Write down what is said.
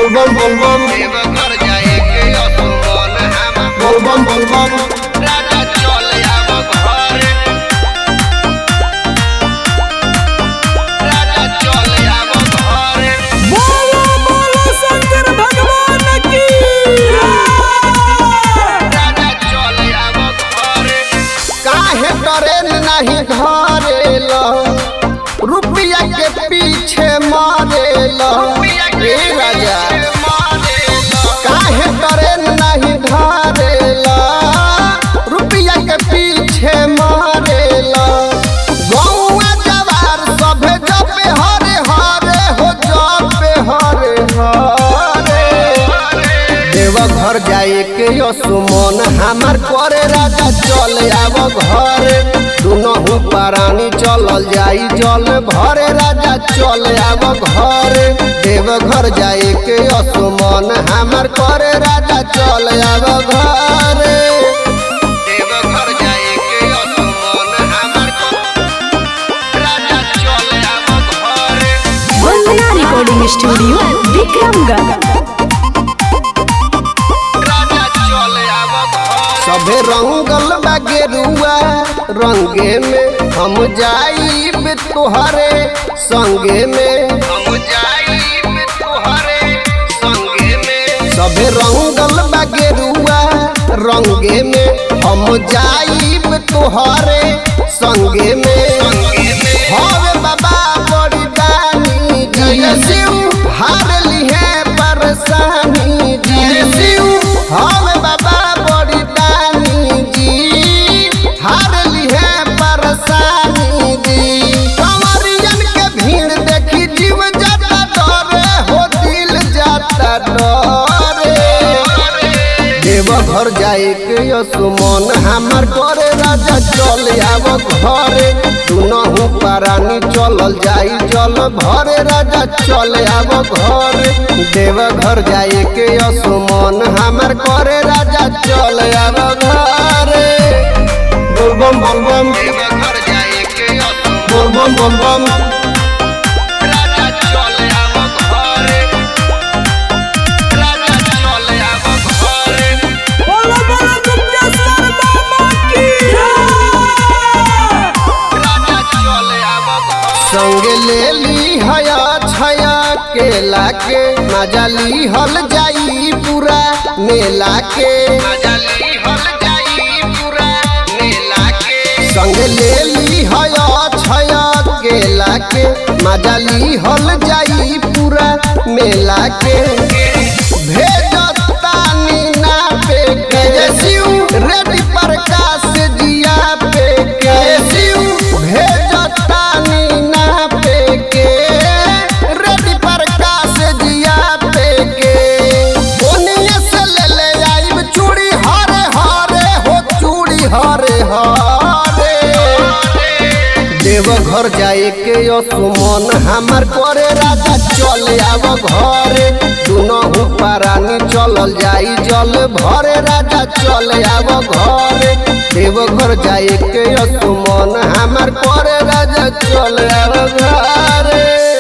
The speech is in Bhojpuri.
बोलबम बोलबम देवघर जाए के असुमन हम बोलबम बोलबम राजा चल आव घरे राजा चल आव घरे बोलो बोलो शंकर भगवान की राजा चल आव घरे काहे ट्रेन नहीं धरेल रुपया के पीछे मारेल ए राजा काहे ट्रेन नहीं धरेल रुपया के पीछे मारेल गौआ जवार सभे जपे हरे हरे हो जपे हरे हरे देवघर जाए के सुमन हमार करे राजा चल आव घरे दुनहु प्राणी चलल जाई जल भरे राजा चल आव घरे देवघर जाए के सुमन हमार करे राजा चल आव घरे देवघर जाए के असुमन हमर राजा चल आव घरे वंदना रिकॉर्डिंग स्टूडियो विक्रमगढ़ राजा चल आव घरे सभे रंगल बा गेरुआ रंगे में हम जाई तोहरे संगे में हम जाई तोहरे संगे में सभे रंगल बा गेरुआ रंगे में हम जाइब तोहरे संगे में संगे में हवे बाबा बड़ी दानी जय शिव हार लिहे परेशानी जय शिव हवे बाबा बड़ी दानी जी हार लिहे परेशानी जी कंवरियन के भीड़ देखी जीव जाता डरे हो दिल जाता डरे देवघर जाए के सुमन हमार करे राजा चल आव घरे दुनहु प्राणी चलल जाई जल भरे राजा चल आव घरे देवघर जाए के सुमन हमार करे राजा चल आव घरे बोलबम बोलबम देवघर जाए के असुमन बोलबम बोलबम राजा चल आव घरे राजा चल आव घरे बोलो बोलो गुप्तेश्वर बाबा की राजा चल आव घरे संग ले ली हया छया केला के मजा ली हल जाई पूरा मेला के मजली हल जाई पूरा मेला के संग ले ली हया छया केला के मजा ली हल जाई पूरा मेला के भेजतानी ना पे के शिव रेडी प्रकाश जिया पे के शिव भेजतानी ना पे के रेडी प्रकाश जिया पे के ओनिए से ले ले आइब चूड़ी हरे हरे हो चूड़ी हरे हरे देवघर जाए के सुमन हमार करे राजा चल आव घरे दुनहु प्राणी चलल जाई जल भरे राजा चल आव घरे देवघर जाए के सुमन हमार करे राजा चल आव घरे